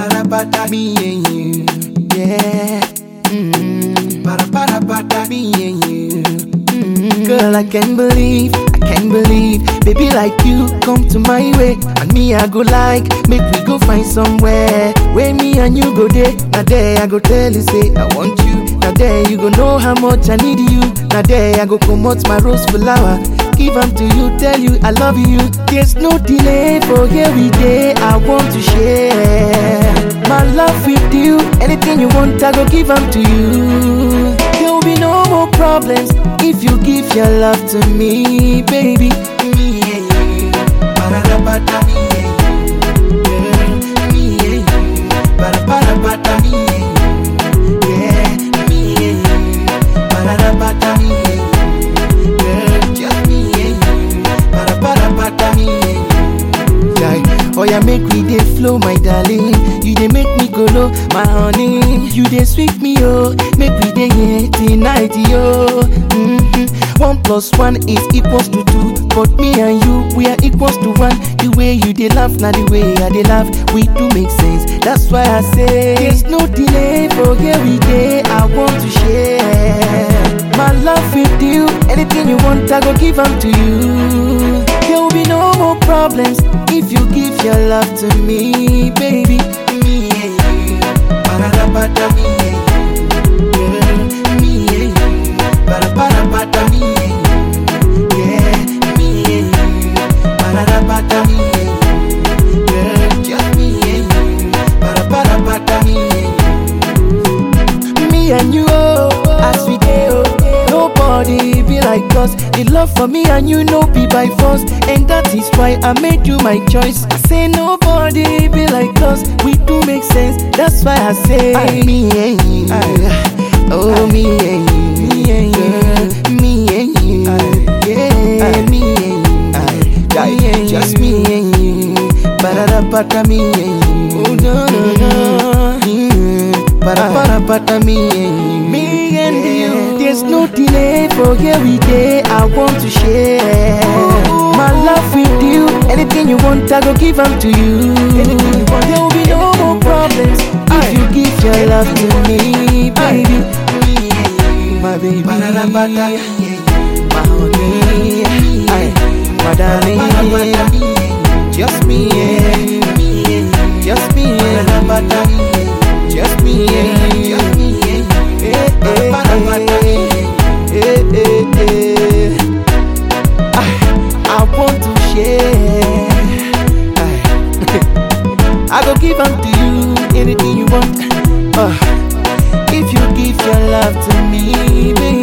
Ba-da-da-ba-da, me and you, yeah. Mm. Ba-da-ba-da-ba-da, me and you. Mm. Girl, I can't believe, I can't believe, baby like you come to my way, and me I go like, make we go find somewhere where me and you go there. Now there I go tell you say I want you. Now there you go know how much I need you. Now there I go come out my rose flower. Give them to you, tell you I love you. There's no delay for here we day. I want to share my love with you. Anything you want, I go give them to you. There will be no more problems if you give your love to me, baby. Me and you. Ba-da-da-ba-da, me and you. Girl, me and you. Ba-da-ba-da-ba-da, me and you. Yeah, me and you. Ba-da-da-ba-da, me and you. Girl, just me and you. Ba-da-ba-da-ba-da, me and you. Yeah. Oh yeah, make we dey flow, my darling. You dey make me go low, my honey. You dey sweet me, oh. Make we dey here tonight, yo. Mm-hmm. One plus one is equals to two, but me and you we are equals to one. The way you dey laugh, now the way I dey laugh, we do make sense. That's why I say there's no delay for here we dey. I want to share my love with you. Anything you want, I go give them to you. There will be no more problems if you give your love to me, baby. Me and you, ba-da-da-ba-da, me and you, girl. Me and you, ba-da-ba-da-ba-da, me and you, yeah. Me and you, ba-da-da-ba-da, me and you, girl. Just me and you, ba-da-ba-da-ba-da, me and you. Me and you, oh, as we go, nobody be like us. The love for me and you no be by force, and that is why I made you my choice. I say nobody be like us. We do make sense. That's why I say I, me and you, oh me and you, me and you, me and you, yeah, me and you, me and just me and you, ba-da-da-ba-da, me and you, oh no no no. Mm, Ba-da-ba-da-ba-da, me and you. Me and you. There's no delay for here we day. I want to share my love with you. Anything you want, I go give them to you. There will be no more problems if you give your love to me, baby. Me and you, my baby. Ba-da-da-ba-da, my honey, Aye, my darling. Just me and you. Just me and you. Just me and you. Eh, eh, eh, eh, eh, eh. Ah, I want to share. Ah. I go give them to you anything you want. Ah, if you give your love to me, baby.